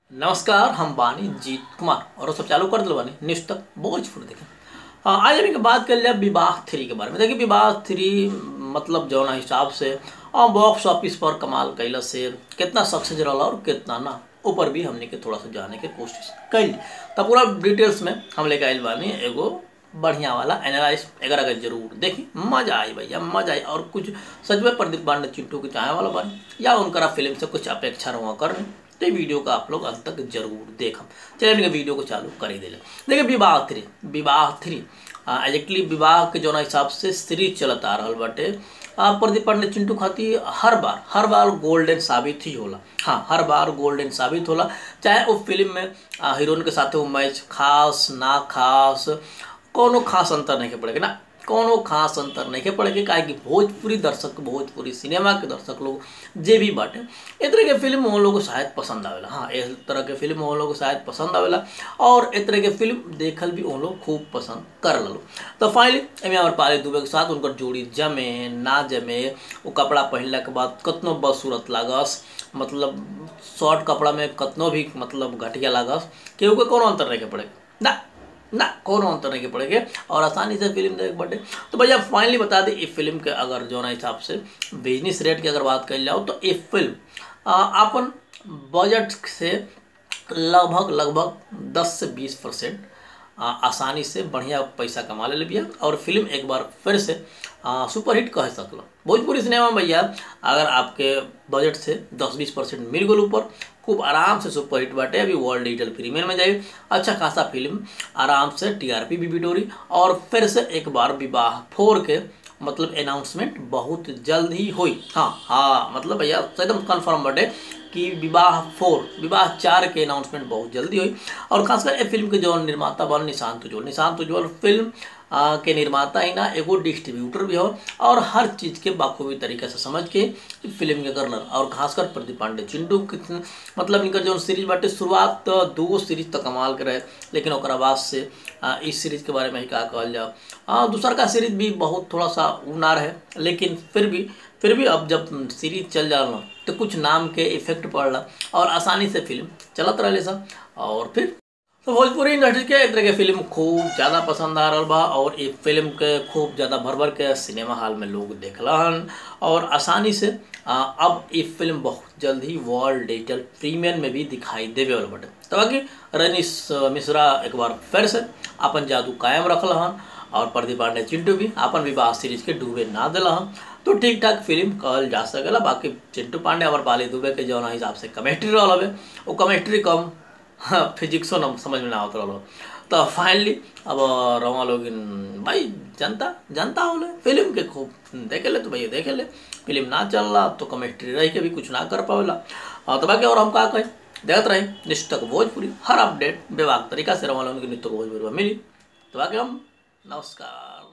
नमस्कार हम बानी जीत कुमार और सब चालू कर दिल बानी न्यूज तक भोजपुर देखें हाँ, आज हमने के बात कर लिया विवाह थ्री के बारे में देखिए विवाह थ्री मतलब जौना हिसाब से और बॉक्स ऑफिस पर कमाल कैला से कितना सक्सेस रहा और कितना ना ऊपर भी हमने के थोड़ा सा जाने की कोशिश कैली तब पूरा डिटेल्स में हम लेके आयल बानी एगो बढ़िया वाला एनालाइज अगर अगर जरूर देखी मजा आई भैया मजा आई और कुछ सच में प्रदीप पांडे चिंटू के चाहे वाला बानी या उनका फिल्म से कुछ अपेक्षा रहा करने तो ये वीडियो का आप लोग अंत तक जरूर देखम चलिए हमने वीडियो को चालू कर ही दिले देखिए विवाह थ्री विवाह थ्री एग्जैक्टली विवाह के जौना हिसाब से सीरीज चलत आ रहा बाटे आ, प्रदीप पांडे चिंटू खातिर हर बार हर बार गोल्डन साबित ही होला हाँ हर बार गोल्डन साबित होला चाहे वो फिल्म में हीरोइन के साथ वो मैच खास ना खास कोनो खास अंतर नहीं के पड़ेगा ना कोनो खास अंतर नहीं के पड़ेगा काहे कि भोजपुरी दर्शक भोजपुरी सिनेमा के दर्शक लोग जे भी बाटे ए तरह के फिल्म उन लोग को शायद पसंद आवेला हाँ इस तरह के फिल्म उन लोग को शायद पसंद आवेला और इस तरह के फिल्म देखल भी उन लोग खूब पसंद कर लो तो फाइनली एमे हमारे पाले दुबे के साथ उनकर जोड़ी जमे ना जमे वो कपड़ा पहनला के बाद कतनो बदसूरत लागस मतलब शॉर्ट कपड़ा में कतनो भी मतलब घटिया लागस केहू के कोनो अंतर नहीं के पड़ेगा ना ना कोनो अंतर नहीं के पड़ेगा और आसानी से फिल्म देख बटे तो भैया फाइनली बता दें इस फिल्म के अगर जो ना हिसाब से बिजनेस रेट की अगर बात कर जाओ तो ये फिल्म अपन बजट से लगभग लगभग 10 से 20 परसेंट आसानी से बढ़िया पैसा कमा ले बिया और फिल्म एक बार फिर से सुपरहिट कह सकल भोजपुरी सिनेमा भैया अगर आपके बजट से 10-20 परसेंट मिल गल ऊपर खूब आराम से सुपरहिट बाटे अभी वर्ल्ड डिजिटल प्रीमियर में जाए अच्छा खासा फिल्म आराम से टीआरपी भी बिटोरी और फिर से एक बार विवाह फोर के मतलब अनाउंसमेंट बहुत जल्द ही हुई हाँ हाँ मतलब भैया एकदम कन्फर्म बटे कि विवाह फोर विवाह चार के अनाउंसमेंट बहुत जल्दी हुई और खासकर ये फिल्म के जो निर्माता बन निशांत उज्ज्वल निशांत उज्ज्वल फिल्म आ, के निर्माता ही ना एगो डिस्ट्रीब्यूटर भी हो और हर चीज़ के बाखूबी तरीके से समझ के फिल्म के करनर और खासकर प्रदीप पांडे चिंटू मतलब इनका जो सीरीज बाटे शुरुआत तो दो सीरीज तक कमाल के रहे लेकिन और बाद से आ, इस सीरीज के बारे में ही क्या कहल जाओ हाँ दूसरा का सीरीज भी बहुत थोड़ा सा उना रहे लेकिन फिर भी फिर भी अब जब सीरीज चल जा रहा तो कुछ नाम के इफेक्ट पड़ रहा और आसानी से फिल्म चलत रहे सब और फिर तो भोजपुरी इंडस्ट्री के एक तरह के फिल्म खूब ज़्यादा पसंद आ रहा बा और ये फिल्म के खूब ज़्यादा भर भर के सिनेमा हॉल में लोग देखलन और आसानी से आ, अब ये फिल्म बहुत जल्द ही वर्ल्ड डिजिटल प्रीमियर में भी दिखाई देवे वाला बटे तो बाकी रनीश मिश्रा एक बार फिर से अपन जादू कायम रखल हन और प्रदीप पांडे चिंटू भी अपन विवाह सीरीज के डूबे ना दिला हम तो ठीक ठाक फिल्म कहल जा सकेला बाकी चिंटू पांडे और पाली दुबे के जौन हिसाब से केमिस्ट्री रहा हवे वो केमिस्ट्री कम हाँ फिजिक्सो न समझ में ना आवत रहा तो फाइनली अब रवा लोग भाई जनता जनता होले फिल्म के खूब देखे ले तो भैया देखे ले फिल्म ना चल रहा तो केमिस्ट्री रह के भी कुछ ना कर पावेला तो बाकी और हम का कहें देखते रहे निष्ठक भोजपुरी हर अपडेट बेवाक तरीका से रवा लोग नित्य भोजपुरी मिली तो बाकी हम नमस्कार